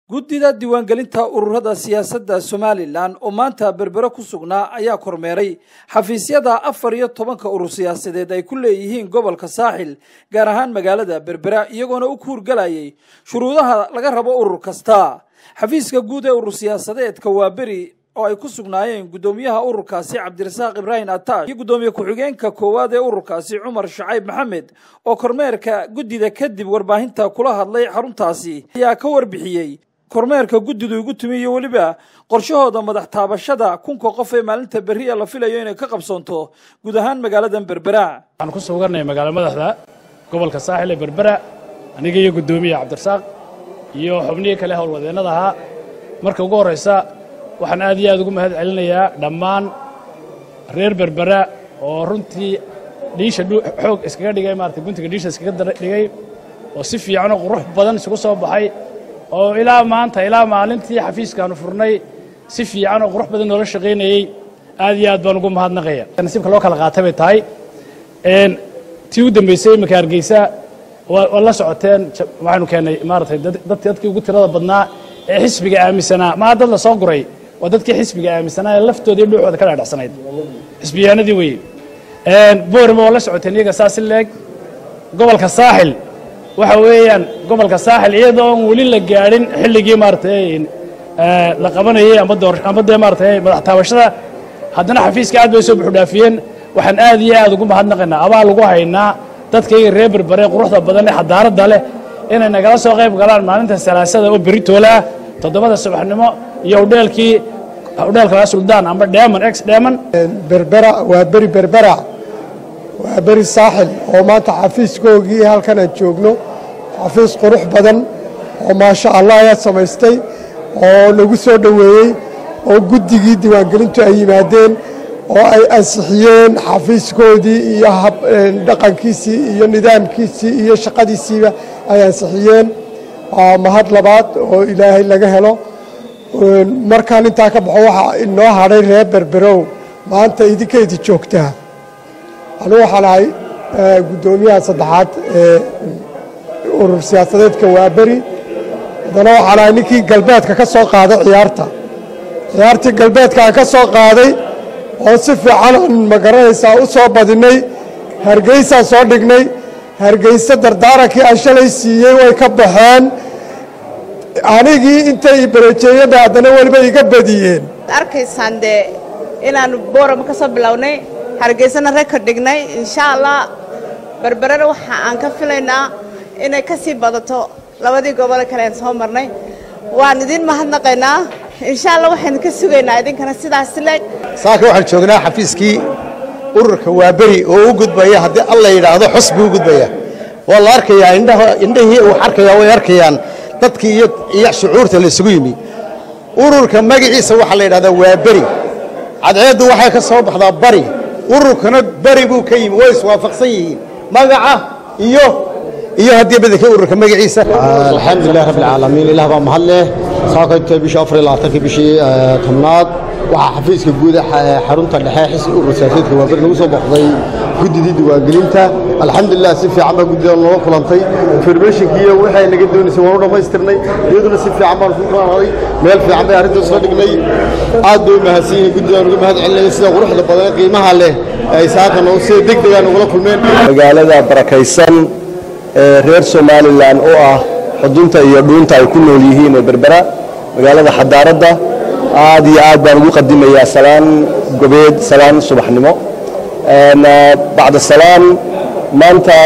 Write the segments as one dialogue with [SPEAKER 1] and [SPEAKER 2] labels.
[SPEAKER 1] guddida diiwaangelinta ururada siyaasadda somalilan oo maanta berbere ku sugnaa ayaa kormeeray xafiisyada afar iyo tobanka urur siyaasadeed ay ku leeyihiin gobolka saaxil gaar ahaan magaalada berbera iyagoona u kuurgalayay shuruudaha laga rabo urur kasta xafiiska guud ee urur siyaasadeedka waa beri oo ay ku sugnaayeen guddoomiyaha ururkaasi cabdirasaaq ibraahim ataash iyo guddoomiye ku-xigeenka koowaad ee ururkaasi cumar shacayb maxamed oo kormeerka guddida kadib warbaahinta kula hadlay xaruntaasi ayaa ka warbixiyey kormeerka guddidu igu timi iyo weliba qorshahooda madax taabashada kunka qof ee maalinta berriya la filayo inay ka qabsoonto guud ahaan magaaladan berbera
[SPEAKER 2] waxaan ku sugannahay magaalo madaxda gobolka saaxil ee berbera aniga iyo guddoomiye cabdirasaaq iyo xubnihii kale howlwadeennada ahaa marka ugu horraysa waxaan aad iyo aad ugu mahad celinayaa dhammaan reer berbera oo runtii dhiisha xoog iskaga dhigay maarata guntiga dhiisha iskaga dhigay oo si fiican oo qurux badan isugu soo baxay oo ilaa maanta ilaa maalintii xafiiskaanu furnay si fiican oo qurux badan noola shaqaynayey aad iyo aad baan ugu mahadnaqaya nasiibka loo kala qaatay bay tahay tii u dambaysay iminka hargeysa waa la socoteen waxaynu keennay maaratay dadkii ugu tirada badnaa ee xisbiga aaminsanaa maa dad la soo guray waa dadkii xisbiga aaminsanaa ee laftooda iyo dhuuxooda ka dhaadhacsanayd xisbiyaanadii weye boorima waa la socoteen iyaga saa si leeg gobolka saaxil waxa weeyaan gobolka saaxil iyadoo on weli la gaadhin xilligii maaratay la qabanayey amba dee maaratay madax taabashada haddana xafiiska aad bay soo buxudhaafiyeen waxaan aad iyo aad ugu mahadnaqaynaa abaa lagu haynaa dadkayga reer berbere quruxda badan ee xadaaradda leh inay nagala soo qayb galaan maalinta salaasada oo beritoole ah toddobada subaxnimo iyo udheelkii udheelka suldaan amba dheeman ex dheeman
[SPEAKER 3] berbera waa beri berbera waa beri saaxil oo maanta xafiiskoogii halkan aan joogno xafiis qurux badan oo maasha allah ayaa samaystay oo lagu soo dhoweeyey oo guddigii diiwaangelintu ay yimaadeen oo ay ansixiyeen xafiiskoodii iyo dhaqankiisii iyo nidaamkiisii iyo shaqadiisiiba ay ansixiyeen waa mahad labaad oo ilaahay laga helo markaan intaa ka baxo waxaa inoo hadhay reer berberow maanta idinkaydi joogtaa anugu waxaan ahay guddoomiyaha saddexaad ee urur siyaasadeedka waaberi haddana waxaan ahay ninkii galbeedka ka soo qaaday ciyaarta ciyaartii galbeedkaan ka soo qaaday oo si fiican aan magaranaysaa u soo badinnay hargeysaan soo dhignay hargeyse dardaarankii aan shalay siiyey way ka baxeen anigii intay bareejeeyada haddana weliba iga badiyeen
[SPEAKER 4] arkaysaan dee inaannu boorama ka soo bilownay hargeysana rekord dhignay insha allah berberena waxa aan ka filaynaa inay ka sii badato labadii gobole kale aan soo marnay waan idiin mahadnaqaynaa insha allah waxaynu ka sugaynaa idinkana sidaas leeg
[SPEAKER 5] saaka waxaan joognaa xafiiskii ururka waaberi oo u gudbaya haddii alla yidhaahdo xus buu u gudbaya waa la arkayaa indhahii uu arkayaa way arkayaan dadkii iyo shucuurta la isugu yimi ururka magaciisa waxaa la yidhahdaa waaberi cadceeddu waxay ka soo baxdaa bari ururkana bari buu ka yimi way iswaafaqsan yihiin magaca iyo iyo haddii badanka ururka magaciisa
[SPEAKER 6] alxamdulilah rabbi alcaalamiin ilaah baa mahad leh saakayta bishii afar iyo labaatanka bishii tobnaad waxaa xafiiska guud xarunta dhexe xisbi urur siyaasadeedka waaberi lagu soo boqday guddidii diiwaangelinta alxamdulilah si fiican baa guddida noola kulantay informationkiiyo waxay naga doonaysay waan u dhammaystirnay iyaduna si fiican baan ku qaaday meel fiican bay arrinta soo dhignay aad bay u mahadsan yihiin guddidaan uga mahad celinaya sida quruxda badan qiimaha leh ay saaka noo sida deg degaa nogula kulmeen
[SPEAKER 7] magaalada barakaysan ee reer somalilan oo ah xudunta iyo dhuunta ay ku nool yihiin ee berbera magaalada xadaaradda aad iyo aad baan ugu qadimayaa salaan gobeed salaan subaxnimo bacda salaan maanta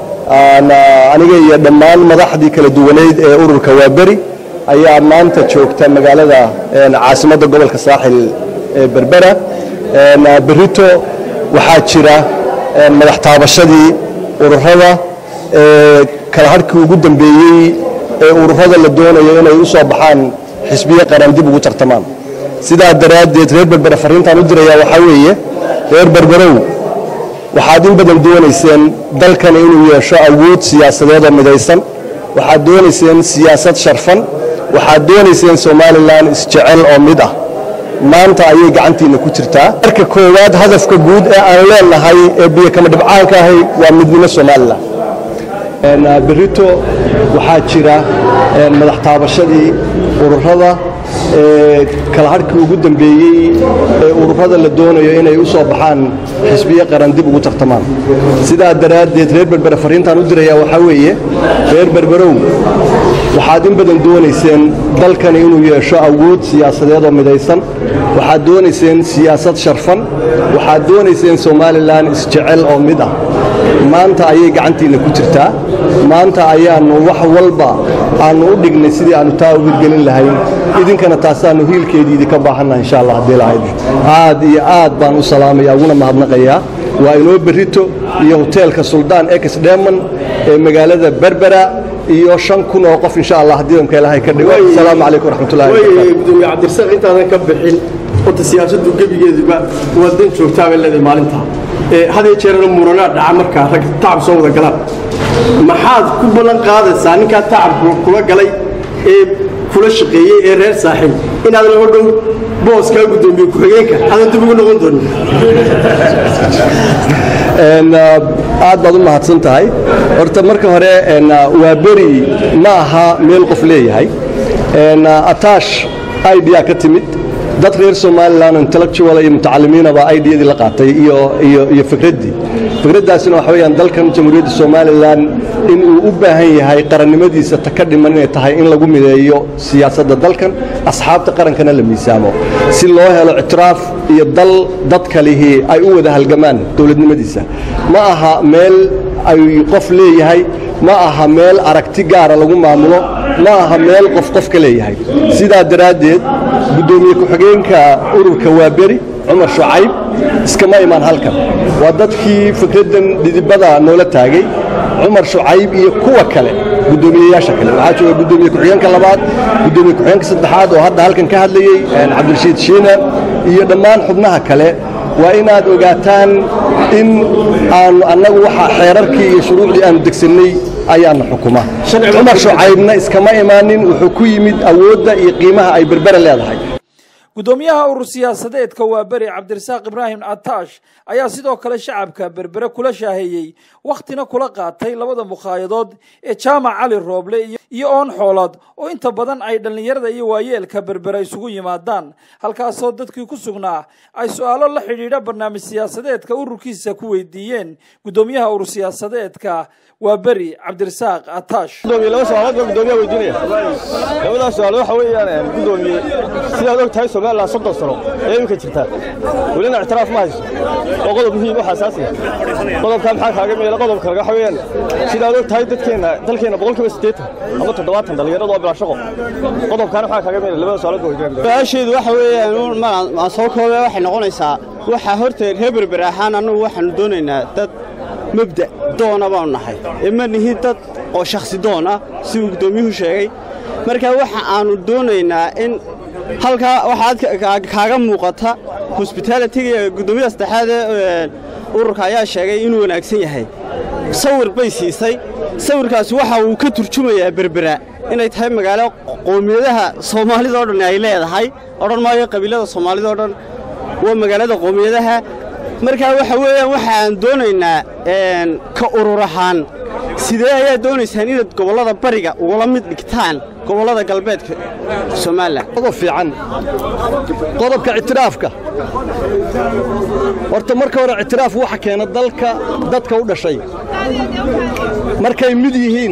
[SPEAKER 7] aniga iyo dhammaan madaxdii kala duwaneyd ee ururka waaberi ayaa maanta joogta magaalada caasimadda gobolka saaxil ee berbera berito waxaa jira madax taabashadii ururada kala harhkii ugu dambeeyey ee ururada la doonayo inay u soo baxaan xisbiye qaran dib ugu tartamaan sidaa daraaddeed reer berbere farriintaan u dirayaa waxaa weeye reer berberow waxaad in badan doonayseen dalkan inuu yeesho awood siyaasadeed oo midaysan waxaad doonayseen siyaasad sharfan waxaad doonayseen somalilan isjecel oo mid ah maanta ayay gacantiinna ku jirtaa marka koowaad hadafka guud ee aan leenahay ee biyokama dhibcaanka ahay waa midnimo somalilan berito waxaa jira madax taabashadii ururada kala harhkii ugu dambeeyey ee ururada la doonayo inay u soo baxaan xisbiyo qaran dib ugu tartamaan sidaa daraaddeed reer berbere fariintaan u dirayaa waxaa weeye reer berberow waxaad in badan doonayseen dalkani inuu yeesho awood siyaasadeed oo midaysan waxaad doonayseen siyaasad sharfan waxaad doonayseen somalilan isjecel oo mid ah maanta ayay gacantiinna ku jirtaa maanta ayaannu wax walba aannu u dhignay sidii aannu taa u hirgelin lahayn idinkana taasaannu hiilkeedii idinka baahannaha insha allah haddii lahayd aad iyo aad baan u salaamaya uguna mahadnaqayaa waa inoo berrito iyo hoteelka suldaan ex dheman ee magaalada berbera iyo shan kun oo qof insha allah haddii damka ilaahay ka dhigo asalaamu calaykum waraxmatullahi
[SPEAKER 8] gudoomiye cabdirasaaq intaadan ka bixin horta siyaasaddu gebigeeduba waa dan joogtaa bay leedahay maalintaa hadee jeerana muranaa dhaca markaa rag tacab soo wada galaan maxaad ku ballan qaadaysaa ninkaa tacabku kula galay ee kula shaqeeyey ee reer saaxiib inaadan o dhow booskaa gudoomiye ku-xigeenka aadan dib ugu noqon doonin
[SPEAKER 7] aad baad u mahadsan tahay horta marka hore waa beri ma aha meel qof leeyahay ataash idea ka timid dad reer somalilan intellectual iyo mutacalimiinaba idiyadii la qaatay iyo iyo iyo fikraddii fikraddaasina waxa weeyaan dalkan jamhuuriyadda somalilan in uu u baahan yahay qarannimadiisa ta ka dhiman inay tahay in lagu mideeyo siyaasadda dalkan asxaabta qarankana la miisaamo si loo helo ictiraaf iyo dal dadka lihii ay u wada halgamaan dowladnimadiisa ma aha meel ay qof leeyahay ma aha meel aragti gaara lagu maamulo ma aha meel qof qof ka leeyahay sidaa daraaddeed guddoomiye ku-xigeenka ururka waaberi cumar shucayb iskama imaan halkan waa dadkii fikraddan dhidibada noola taagay cumar shucayb iyo kuwa kale guddoomiyeyaasha kale waxaa jooga guddoomiye ku-xigeenka labaad guddoomiye ku-xigeenka saddexaad oo hadda halkan ka hadlayey cabdirashiid shiina iyo dhammaan xubnaha kale waa inaad ogaataan in aanu annagu waxa xeerarkii iyo shuruucdii aanu degsannay ayaana xukuma cumar shucaybna iskama imaanin wuxuu ku yimid awoodda iyo qiimaha ay berbere leedahay
[SPEAKER 1] guddoomiyaha urur siyaasadeedka waa beri cabdirasaaq ibraahim ataash ayaa sidoo kale shacabka berbere kula shaaheeyey wakhtina kula qaatay labada mukhaayadood ee jaamac cali rooble iyo oon xoolood oo inta badan ay dhallinyarada iyo waayeelka berbere isugu yimaadaan halkaasoo dadkii ku sugnaa ay su-aalo la xidhiidha barnaamij siyaasadeedka ururkiisa ku weydiiyeen guddoomiyaha urur siyaasadeedka waa beri cabdirasaaq ataash
[SPEAKER 9] laba su-aalood baa guddoomiyaha weydiinaya labadaas su-aal waxa weeyaan guddoomiye sidaad og tahay somalilan soddon sano ee iminka jirtaa welina ictiraaf ma hayso oo qodob muhiim wax asaasiya qodobkaa maxaa kaaga meela qodobka waxa weeyaan sidaad og tahay dadkeenna dalkeenna boqolkiiba siddeetan ama toddobaatan dhallinyarada oo bilaa shaqo qodobkaana maxaa kaaga meela labada su-aalood baa weydiinaya
[SPEAKER 10] su-aasheedu waxa weeyaan maan soo koobee waxay noqonaysaa waxaa horta reer berber ahaan annagu waxaannu doonaynaa dad mabda' doona baanu nahay ee ma nihin dad oo shakhsi doon ah siduu guddoomiyuhu sheegay marka waxa aannu doonaynaa in halkaa waxaad kaaga muuqata hosbitaalitiga guddoomiyaha saddexaad ee ururka ayaa sheegay inuu wanaagsan yahay sawir bay siisay sawirkaasi waxa uu ka turjumayaa berbera inay tahay magaalo qoomiyadaha soomaalida o dhan ay leedahay odhan maayo qabiilada soomaalida o dhan waa magaalada qoomiyadaha markaa waxa weeyaan waxa aan doonaynaa ka urur ahaan sidee ayaa doonaysaan inaad gobollada bariga ugula mid dhigtaan gobollada galbeedka somalilan
[SPEAKER 7] qodob fiican qodobka ictiraafka horta marka hore ictiraaf waxa keena dalka dadka u dhashay markay mid yihiin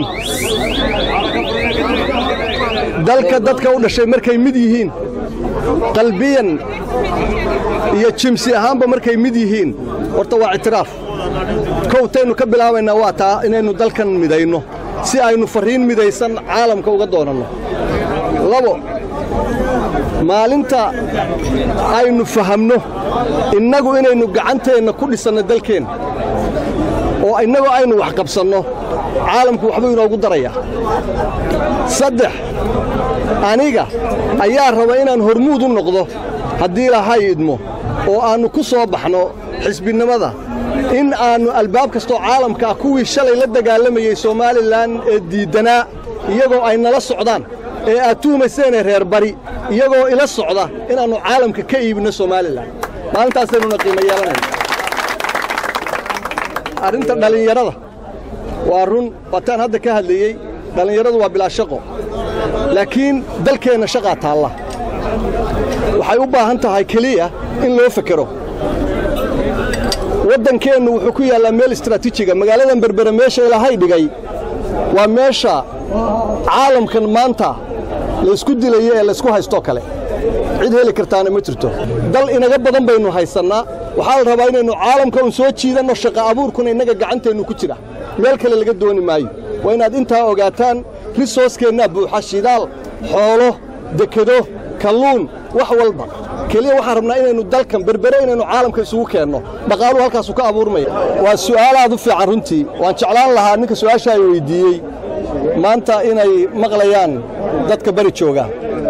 [SPEAKER 7] dalka dadka u dhashay markay mid yihiin qalbiyan iyo jimsi ahaanba markay mid yihiin horta waa ictiraaf kowtaynu ka bilaabaynaa waa taa inaynu dalkan midayno si aynu farriin midaysan caalamka uga doonanno labo maalinta aynu fahamno innagu inaynu gacanteenna ku dhisanno dalkeenna oo innagoo aynu wax qabsanno caalamku waxbuu inoogu darayaa saddex aniga ayaa raba inaan hormuud u noqdo haddii ilaahay idmo oo aannu ku soo baxno xisbinimada in aannu albaab kastoo caalamka ah kuwii shalay la dagaalamayey somalilan ee diiddanaa iyagoo ay nala socdaan ee aad tuhumayseenee reer bari iyagoo ila socda inaannu caalamka ka iibinno somalilan maalintaasaynuuna qiimo yeelanayna arrinta dhallinyarada
[SPEAKER 8] waa run waataan hadda ka hadlayey dhallinyaradu waa bilaa shaqo laakiin dalkeenna shaqaa taalla waxay u baahan tahay keliya in loo fekero waddankeennu wuxuu ku yaallaa meel istaraatiijiga magaaladan berbere meesha ilaahay dhigay waa meesha caalamkan maanta laysku dilayo ee laysku haystoo kale cid heli kartaana ma jirto dal inaga badan baynu haysannaa waxaa la rabaa inaynu caalamka un soo jiidanno shaqa abuurkuna innaga gacanteennu ku jira meel kale laga dooni maayo waa inaad intaa ogaataan risooskeenna buuxa shidaal xoolo dekedo kalluun wax walba keliya waxaan rabnaa inaynu dalkan berbere inaynu caalamka isugu keenno dhaqaaluhu halkaasu ka abuurmaya waa su'aal aad u fiican runtii waan jeclaan lahaa ninka su'aasha ay weyddiiyey maanta inay maqlayaan dadka bari jooga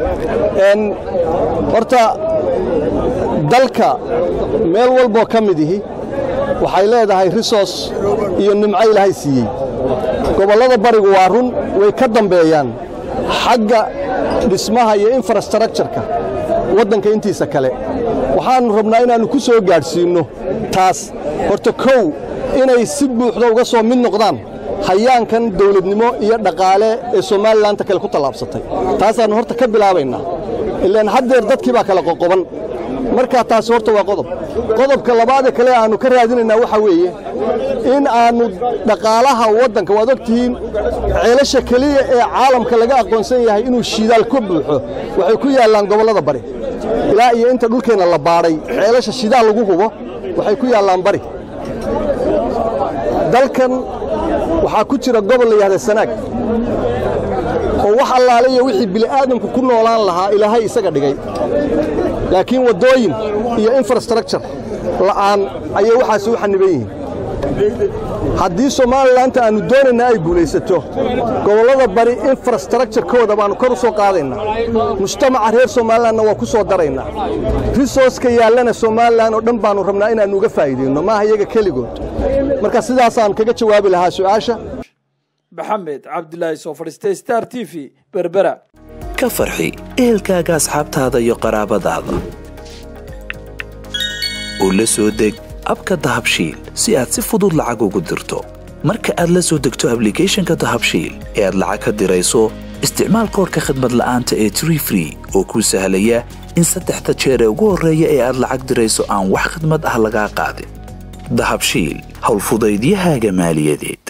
[SPEAKER 8] horta dalka meel walboo ka mid ihi waxay leedahay risoos iyo nimco ilaahay siiyey gobollada barigu waa run way ka dambeeyaan xagga dhismaha iyo infrastructureka waddanka intiisa kale waxaannu rabnaa inaannu ku soo gaadhsiinno taas horta kow inay si buuxda uga soo mid noqdaan hayaankan dawladnimo iyo dhaqaale ee somalilananta kale ku tallaabsatay taasaannu horta ka bilaabaynaa ilaan haddeer dadkii baa kala qoqoban markaa taasi horta waa qodob qodobka labaadee kale aannu ka raadinaynaa waxaa weeye in aannu dhaqaalaha waddanka waad og tihiin ceelasha keliya ee caalamka laga aqoonsan yahay inuu shidaal ka buuxo waxay ku yaallaan gobollada bari ilaa iyo inta dhulkeenna la baadhay ceelasha shidaal lagu hubo waxay ku yaallaan bari dalkan waxaa ku jira gobol la yidhahda sanaag oo wax allaale iyo wixii bili'aadamku ku noolaan lahaa ilaahay isaga dhigay laakiin waddooyin iyo infrastructure la'aan ayay waxaasi u xanniban yihiin haddii somalilananta aannu doonayna ay guulaysato gobollada bari infrastructurekooda baannu kor u soo qaadaynaa mujtamaca reer somalilanna waa ku soo daraynaa risooska yaallana somalilan oo dhan baannu rabnaa inaannu uga faa'iidayno maaha iyaga keligood marka sidaasaan kaga jawaabi lahaa su'aasha
[SPEAKER 1] maxamed cabdilaahi soo fadhiistay star t v berbera
[SPEAKER 11] ka farxi ehelkaaga asxaabtaada iyo qaraabadaada oo la soo deg abka dahabshiil si aad si fudud lacag ugu dirto marka aad la soo degto ablicathonka dahabshiil ee aad lacag ka dirayso isticmaal koorka khadmad la'aanta ee tree free oo kuu sahlaya in saddexda jeer ee ugu horreeya ee aad lacag dirayso aan wax khidmad ah lagaa qaadin dahabshiil howlfudaydiyahaaga maaliyadeed